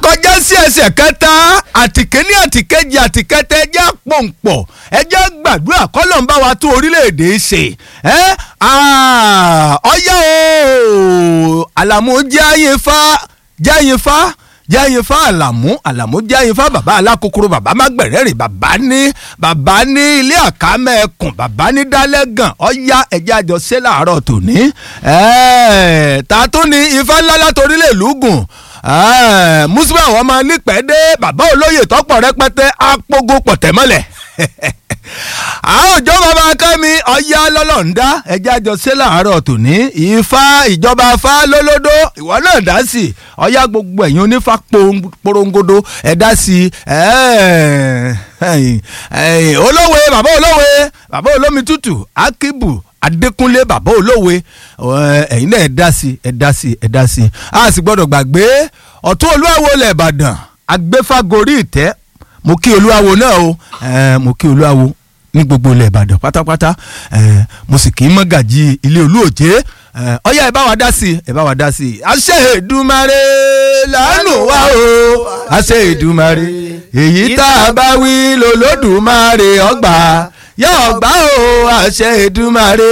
kọjá sí ẹsẹ̀ kẹta àtìkéní àtìkejì àtìkẹtẹ ẹjẹ́ pọ̀npọ̀ ẹjẹ́ gbàdúrà kọ́lọ̀ ń bá wa tún orílẹ̀-èdè ṣe ẹ́ ọyá o àlàmú jẹ́ àyìnfá jẹ́ àyìnfá jẹ́ àyìnfá àlàmú àlàmú jẹ́ àyìnfá bàbá alákòókòrò bàbá mágbẹ̀rẹ́rìn bàbá ní bàbá ní ilé àkámẹ́ẹ̀kùn bàbá ní dálẹ́gàn ọ̀yá ẹ̀jẹ̀ àjọṣe làárọ̀ tòní tààtún ni ifá ńlá látorílẹ̀ lùgùn mùsùlùmí àwọn ọmọ nípẹ́ẹ́dé bàbá olóyè tọ́pọ̀ rẹpẹtẹ àpògò pọ̀tẹ́mọ́lẹ̀ àwọn òjò bàbá kẹ́mi ọ̀yá lọ́lọ́ǹda ẹ̀jẹ̀ àjọṣe làárọ̀ tòní ifá ìjọba afá lólódó ìwọ náà dá sí ọ̀yá gbogbo ẹ̀yin onífá porongodo ẹ̀ dá sí olówe bàbá olówe bàbá olómi tútù akíbù adékúnlé bàbá olówe ẹ̀yin náà ẹ̀ dá sí ẹ̀ dá sí ẹ̀ dá sí a sì gbọ́dọ̀ gbàgbé ọ̀tún olúwawo lẹ̀ ìbàdàn agbéfágorí ìtẹ́ mo kí olúwawo náà o mo kí olúwawo ní gbogbo ilẹ̀ ìbàdàn pátápátá mo sì kì í mọ́gàjì ilé olúòjé ọyá ẹ bá wa dá sí ẹ bá wa dá sí àṣẹ Èdùmàrè lánàá wá o àṣẹ Èdùmàrè èyí tá a bá wí lọ́lọ́dùmarè ọgbà yóò gbà o àṣẹ Èdùmàrè